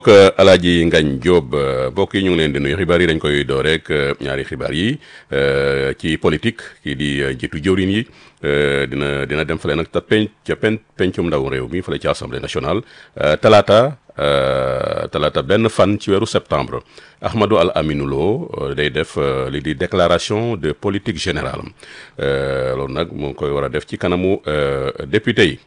Alaaji Ngagne Diop mbokk yi ñu ngi leen di nuyu xibaar yi dañ koy door rek ñaari xibaar yi ci politique kii di njiitu jëwriñ yi dina dina dem fële nag ta pen ca pen pencum ndaw réew mi fële ci assemblée nationale talaata talaata benn fan ci weeru septembre Ahmadou Al Aminou Lo day def li di déclaration de politique générale loolu nag mu ngi koy war a def ci kanamu député yi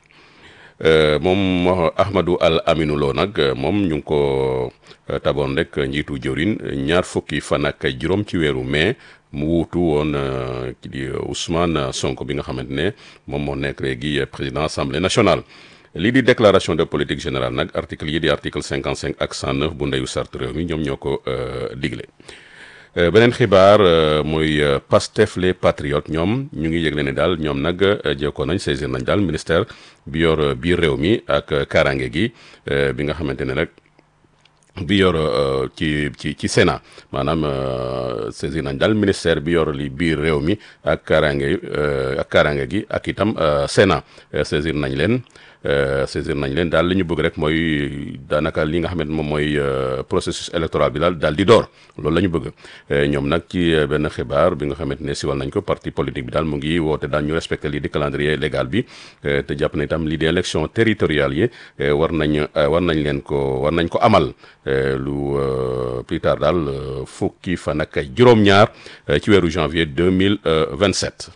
moom Ahmadou Al Aminou Lo nag moom ñu ngi ko taboon rek njiitu jëwriñ ñaar fukki fan ak juróom ci weeru mai mu wuutu woon ki di Ousmane Sonko bi nga xamante ne moom moo nekk léegi président assemblée nationale. lii di déclaration de politique générale nag article yi di article 55 ak 109 bu ndeyu sart réew mi ñoom ñoo ko digle. beneen xibaar mooy Pastef les patriotes ñoom ñu ngi yëgle ne daal ñoom nag jekkoon nañ saisir nañ daal ministère bi yor biir réew mi ak kaaraange gi bi nga xamante ne rek bi yor ci ci ci Sénat maanaam saisir nañ daal ministère bi yor li biir réew mi ak kaaraange ak kaaraange gi ak itam Sénat saisir nañ leen. saisir nañ leen daal li ñu bëgg rek mooy daanaka li nga xamante moom mooy processus électoral bi daal daal di door loolu la ñu bëgg ñoom nag ci benn xibaar bi nga xamante ne siwal nañ ko parti politique bi daal mu ngi woote daal ñu respecté lii di calendrier légal bi te jàpp na itam lii di élection territoriale yi war nañ war nañ leen ko war nañ ko amal lu plus tard daal fukki fan ak juróom-ñaar ci weeru janvier 2027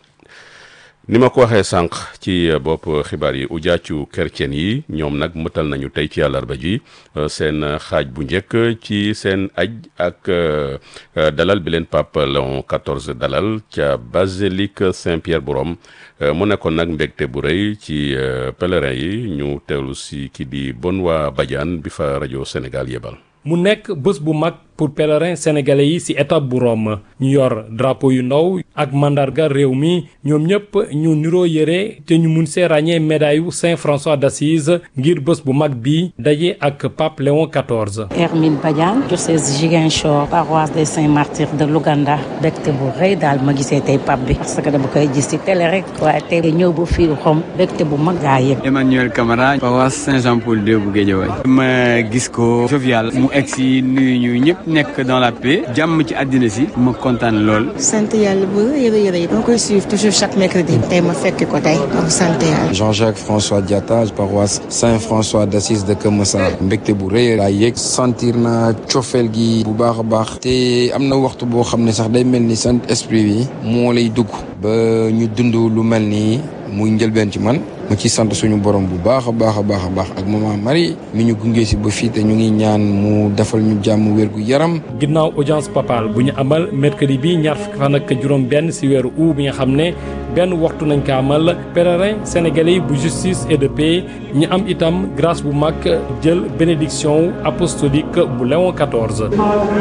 ni ma ko waxee sànq ci bopp xibaar yi ujaacu chrétien yi ñoom nag mëtal nañu tey ci àllarba ji seen xaaj bu njëkk ci seen aj ak dalal bi leen pape Léon XIV dalal ca basilique Saint-Pierre bu Rome mu nekkoon nag mbégte bu rëy ci pèlerin yi ñu teewlu si ki di Benoît Badiane bi fa rajo Sénégal yebal. mu nekk bés bu mag pour pèlerins sénégalais yi ci étape bu Rome ñu yor drapeau yu ndaw ak mandarga réew mi ñoom ñëpp ñu niroo yëre te ñu mun see ràññee médaille yu Saint François d'Assise ngir bés bu mag bi daje ak pape Léon XIV. Hermine Badiane diocèse Ziguinchor paroisse des Saints Martyrs de Louganda bégte bu rëy daal ma gisee tey pape bi parce que dama koy gis ci télé rek waaye tey ñëw ba fii Rome bégte bu mag gaa yëpp. Emmanuel Camara paroisse Saint-Jean-Paul II bu Guédiawaye ma gis ko jovial mu egg si nuyu ñu ñëpp nekk dans la paix jàmm ci àddina si ma kontaan lool. sant yàlla bu yëre yëre yi. ma koy suivre toujours chaque mercredi. tey ma fekk ko tey. donc sant yàlla. Jean-Jacques François Diatta paroisse Saint-François d'Assise de Keur Massar mbégte bu rëy laa yëg sentir na cofeel gi bu baax a baax te am na waxtu boo xam ne sax day mel ni sant esprit bi moo lay dugg ba ñu dund lu mel nii muy njëlbeen ci man ma ci sant suñu borom bu baax a baax a baax a baax ak maman Marie mi ñu gunge si ba fii te ñu ngi ñaan mu defal ñu jàmm wér gu yaram. ginnaaw audience papale bu ñu amal mercredi bi ñaar fukki fan ak juróom-benn si weeru août bi nga xam ne benn waxtu nañ ko amal pèlerin sénégalais bu justice et de paix ñu am itam grâce bu mag jël bénédiction apostolique bu Léon XIV.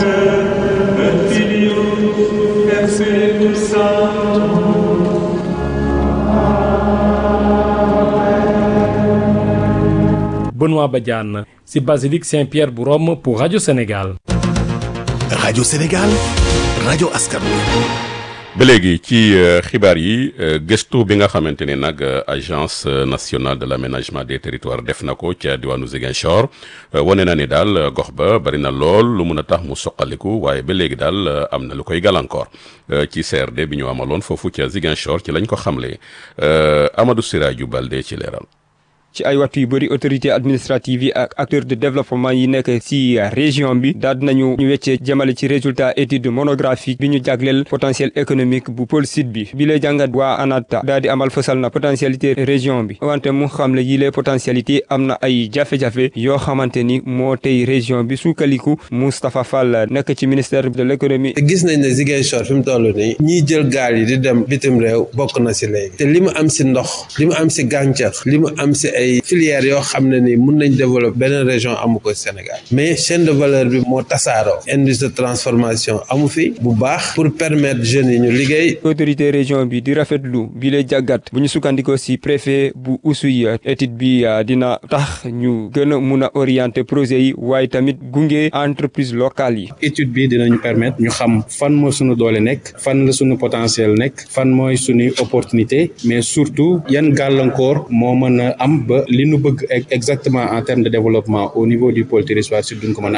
Benoît Badiane ci basilique Saint-Pierre bu Rome pour Radio Sénégal. Radio Sénégal rajo askan ba léegi ci xibaar yi gëstu bi nga xamante ne nag agence nationale de l'aménagement des territoires def na ko ca diwaanu Ziguinchor wane na ni daal gox ba bari na lool lu mun a tax mu soqaliku waaye ba léegi daal am na lu koy gàllankoor ci CRD bi ñu amaloon foofu ca Ziguinchor ci lañ ko xamle Amadou Siraju Balde ci leeral. ci ay waxtu yu bëri autorité administrative yi ak acteurs de développement yi nekk ci région bi daal nañu ñu weccee jëmale ci résultat étude monographique bi ñu jagleel potentiel économique bu pôle sud bi bi lay jàngat waa ANATA daal di amal fësal na potentialité région bi wante mu xam le yi les potentialité am na ay jafe-jafe yoo xamante ni moo tey région bi sukkaliku Moustapha Fall nekk ci ministère de l'économie gis nañ ne Ziguinchor fi mu toll nii ñiy jël gaal yi di dem bitim réew bokk na si léegi te li mu am si ndox li mu am si gàncax li mu am si ay filières yoo xam ne ni mun nañ développer beneen région amu ko Sénégal mais chaîne de valeur bi moo tasaaroo industrie de transformation amu fi bu baax pour permettre jeunes yi ñu liggéey. autorité région bi di rafetlu bi lay jàggat bu ñu sukkandikoo si préfet bu Oussouye étude bi dina tax ñu gën a mun a orienter projet yi waaye tamit gunge entreprise locale yi. étude bi dinañu permettre ñu xam fan moo suñu doole nekk fan la suñu potentiel nekk fan mooy suñuy opportunité mais surtout yan gàllankoor moo mën a am ba ba li nu bëgg exactement en termes de développement au niveau du pôle territoire sud duñ ko mën a